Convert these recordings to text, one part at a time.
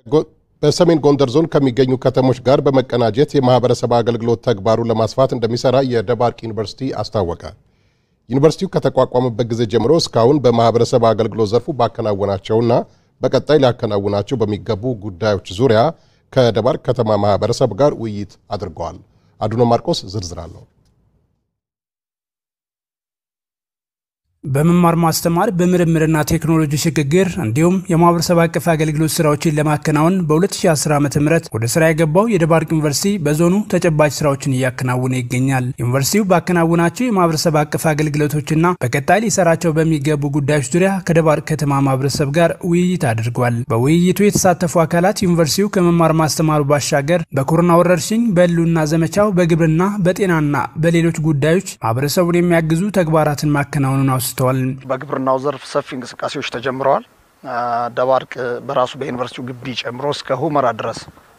በሰሜን ጎንደር ዞን ከሚገኙ ከተሞች ጋር በመቀናጀት የማህበረሰብ አገልግሎት ተግባሩን ለማስፋት እንደሚሰራ የደባርቅ ዩኒቨርሲቲ አስታወቀ። ዩኒቨርሲቲው ከተቋቋመበት ጊዜ ጀምሮ እስካሁን በማህበረሰብ አገልግሎት ዘርፉ ባከናወናቸውና በቀጣይ ሊያከናውናቸው በሚገቡ ጉዳዮች ዙሪያ ከደባርቅ ከተማ ማህበረሰብ ጋር ውይይት አድርገዋል። አዱኖ ማርቆስ ዝርዝር አለው። በመማር ማስተማር በምርምርና ቴክኖሎጂ ሽግግር እንዲሁም የማህበረሰብ አቀፍ አገልግሎት ስራዎችን ለማከናወን በ2010 ዓ ም ወደ ስራ የገባው የደባርቅ ዩኒቨርሲቲ በዞኑ ተጨባጭ ስራዎችን እያከናወነ ይገኛል። ዩኒቨርሲቲው ባከናወናቸው የማህበረሰብ አቀፍ አገልግሎቶችና በቀጣይ ሊሰራቸው በሚገቡ ጉዳዮች ዙሪያ ከደባርቅ ከተማ ማህበረሰብ ጋር ውይይት አድርጓል። በውይይቱ የተሳተፉ አካላት ዩኒቨርሲቲው ከመማር ማስተማሩ ባሻገር በኮሮና ወረርሽኝ፣ በህልውና ዘመቻው፣ በግብርና፣ በጤናና በሌሎች ጉዳዮች ማህበረሰቡን የሚያግዙ ተግባራትን ማከናወኑን አውስ ተዋል። በግብርናው ዘርፍ ሰፊ እንቅስቃሴዎች ተጀምረዋል። ደባርቅ በራሱ በዩኒቨርሲቲው ግቢ ጨምሮ እስከ ሁመራ ድረስ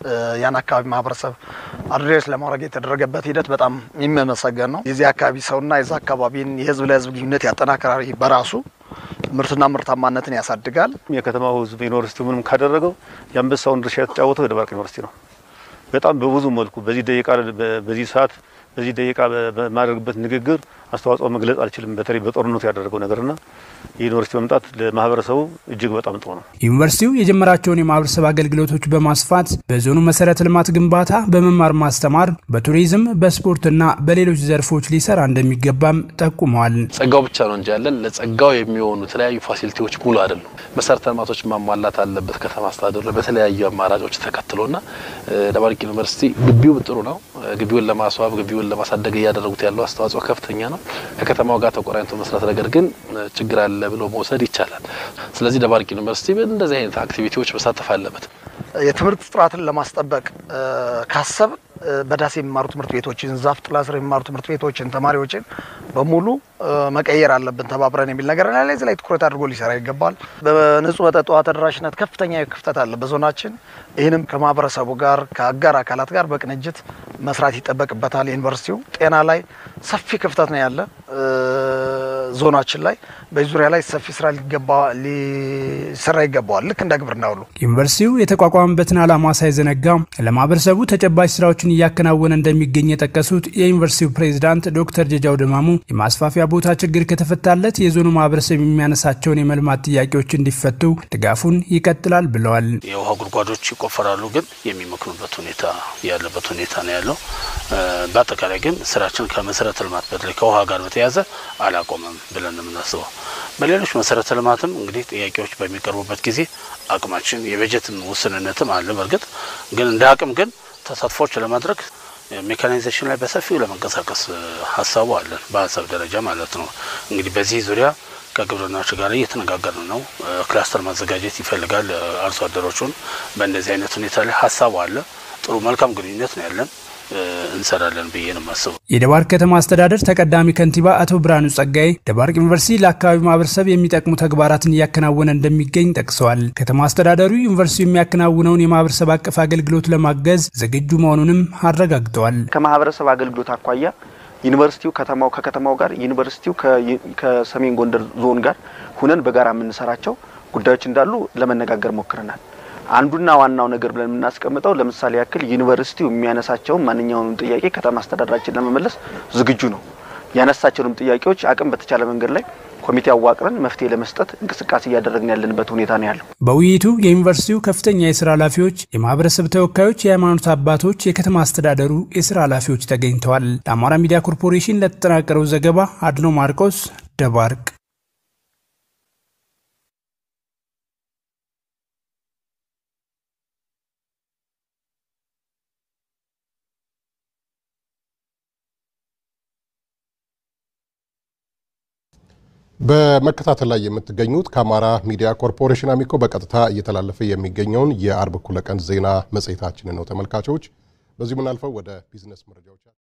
ያን አካባቢ ማህበረሰብ አድሬስ ለማድረግ የተደረገበት ሂደት በጣም የሚመሰገን ነው። የዚህ አካባቢ ሰውና የዛ አካባቢን የህዝብ ለህዝብ ግንኙነት ያጠናክራል። በራሱ ምርትና ምርታማነትን ያሳድጋል። የከተማው ህዝብ ዩኒቨርሲቲ ምንም ካደረገው የአንበሳውን ድርሻ የተጫወተው የደባርቅ ዩኒቨርሲቲ ነው። በጣም በብዙ መልኩ በዚህ ደቂቃ በዚህ ሰዓት በዚህ ደቂቃ በማድረግበት ንግግር አስተዋጽኦ መግለጽ አልችልም። በተለይ በጦርነቱ ያደረገው ነገርና የዩኒቨርሲቲ መምጣት ለማህበረሰቡ እጅግ በጣም ጥሩ ነው። ዩኒቨርሲቲው የጀመራቸውን የማህበረሰብ አገልግሎቶች በማስፋት በዞኑ መሰረተ ልማት ግንባታ፣ በመማር ማስተማር፣ በቱሪዝም፣ በስፖርትና በሌሎች ዘርፎች ሊሰራ እንደሚገባም ጠቁመዋል። ጸጋው ብቻ ነው እንጂ ያለን ለጸጋው የሚሆኑ የተለያዩ ፋሲሊቲዎች ሙሉ አይደሉም። መሰረተ ልማቶች ማሟላት አለበት ከተማ አስተዳደሩ በተለያዩ አማራጮች ተከትሎና ደባርቅ ዩኒቨርሲቲ ግቢው ጥሩ ነው። ግቢውን ለማስዋብ ግቢውን ለማሳደግ እያደረጉት ያለው አስተዋጽኦ ከፍተኛ ነው። ከከተማው ጋር ተቆራኝቶ መስራት ነገር ግን ችግር አለ ብሎ መውሰድ ይቻላል። ስለዚህ ደባርቅ ዩኒቨርሲቲ እንደዚህ አይነት አክቲቪቲዎች መሳተፍ አለበት። የትምህርት ጥራትን ለማስጠበቅ ካሰብ በዳሴ የሚማሩ ትምህርት ቤቶችን፣ ዛፍ ጥላ ስር የሚማሩ ትምህርት ቤቶችን፣ ተማሪዎችን በሙሉ መቀየር አለብን ተባብረን የሚል ነገር ላይ እዚህ ላይ ትኩረት አድርጎ ሊሰራ ይገባል። በንጹህ መጠጥ ውሃ ተደራሽነት ከፍተኛ ክፍተት አለ በዞናችን። ይህንም ከማህበረሰቡ ጋር ከአጋር አካላት ጋር በቅንጅት መስራት ይጠበቅበታል። ዩኒቨርሲቲው ጤና ላይ ሰፊ ክፍተት ነው ያለ ዞናችን ላይ በዚህ ዙሪያ ላይ ሰፊ ስራ ሊሰራ ይገባዋል። ልክ እንደ ግብርና ሁሉ ዩኒቨርሲቲው የተቋቋመበትን ዓላማ ሳይዘነጋ ለማህበረሰቡ ተጨባጭ ስራዎችን እያከናወነ እንደሚገኝ የጠቀሱት የዩኒቨርሲቲው ፕሬዚዳንት ዶክተር ጀጃው ደማሙ የማስፋፊያ ቦታ ችግር ከተፈታለት የዞኑ ማህበረሰብ የሚያነሳቸውን የመልማት ጥያቄዎች እንዲፈቱ ድጋፉን ይቀጥላል ብለዋል። የውሃ ጉድጓዶች ይቆፈራሉ፣ ግን የሚመክኑበት ሁኔታ ያለበት ሁኔታ ነው ያለው። በአጠቃላይ ግን ስራችን ከመሰረተ ልማት በተለይ ከውሃ ጋር በተያያዘ አላቆመም ብለን የምናስበው በሌሎች መሰረተ ልማትም እንግዲህ ጥያቄዎች በሚቀርቡበት ጊዜ አቅማችን የበጀትን ውስንነትም አለ። በእርግጥ ግን እንደ አቅም ግን ተሳትፎች ለማድረግ ሜካናይዜሽን ላይ በሰፊው ለመንቀሳቀስ ሀሳቡ አለን፣ በሀሳብ ደረጃ ማለት ነው። እንግዲህ በዚህ ዙሪያ ከግብርናዎች ጋር እየተነጋገርን ነው። ክላስተር ማዘጋጀት ይፈልጋል አርሶ አደሮቹን። በእንደዚህ አይነት ሁኔታ ላይ ሀሳቡ አለ። ጥሩ መልካም ግንኙነት ነው ያለን እንሰራለን ብዬ ነው የማስበው። የደባርቅ ከተማ አስተዳደር ተቀዳሚ ከንቲባ አቶ ብርሃኑ ጸጋይ ደባርቅ ዩኒቨርሲቲ ለአካባቢው ማህበረሰብ የሚጠቅሙ ተግባራትን እያከናወነ እንደሚገኝ ጠቅሰዋል። ከተማ አስተዳደሩ ዩኒቨርሲቲው የሚያከናውነውን የማህበረሰብ አቀፍ አገልግሎት ለማገዝ ዝግጁ መሆኑንም አረጋግጠዋል። ከማህበረሰብ አገልግሎት አኳያ ዩኒቨርሲቲው ከተማው ከከተማው ጋር ዩኒቨርሲቲው ከሰሜን ጎንደር ዞን ጋር ሁነን በጋራ የምንሰራቸው ጉዳዮች እንዳሉ ለመነጋገር ሞክረናል። አንዱና ዋናው ነገር ብለን የምናስቀምጠው ለምሳሌ ያክል ዩኒቨርሲቲው የሚያነሳቸውን ማንኛውንም ጥያቄ ከተማ አስተዳደራችን ለመመለስ ዝግጁ ነው። ያነሳቸውንም ጥያቄዎች አቅም በተቻለ መንገድ ላይ ኮሚቴ አዋቅረን መፍትሄ ለመስጠት እንቅስቃሴ እያደረግን ያለንበት ሁኔታ ነው ያለው። በውይይቱ የዩኒቨርሲቲው ከፍተኛ የስራ ኃላፊዎች፣ የማህበረሰብ ተወካዮች፣ የሃይማኖት አባቶች፣ የከተማ አስተዳደሩ የስራ ኃላፊዎች ተገኝተዋል። ለአማራ ሚዲያ ኮርፖሬሽን ለተጠናቀረው ዘገባ አድኖ ማርቆስ ደባርቅ በመከታተል ላይ የምትገኙት ከአማራ ሚዲያ ኮርፖሬሽን አሚኮ በቀጥታ እየተላለፈ የሚገኘውን የአርብ እኩለ ቀን ዜና መጽሔታችንን ነው ተመልካቾች። በዚሁ የምናልፈው ወደ ቢዝነስ መረጃዎች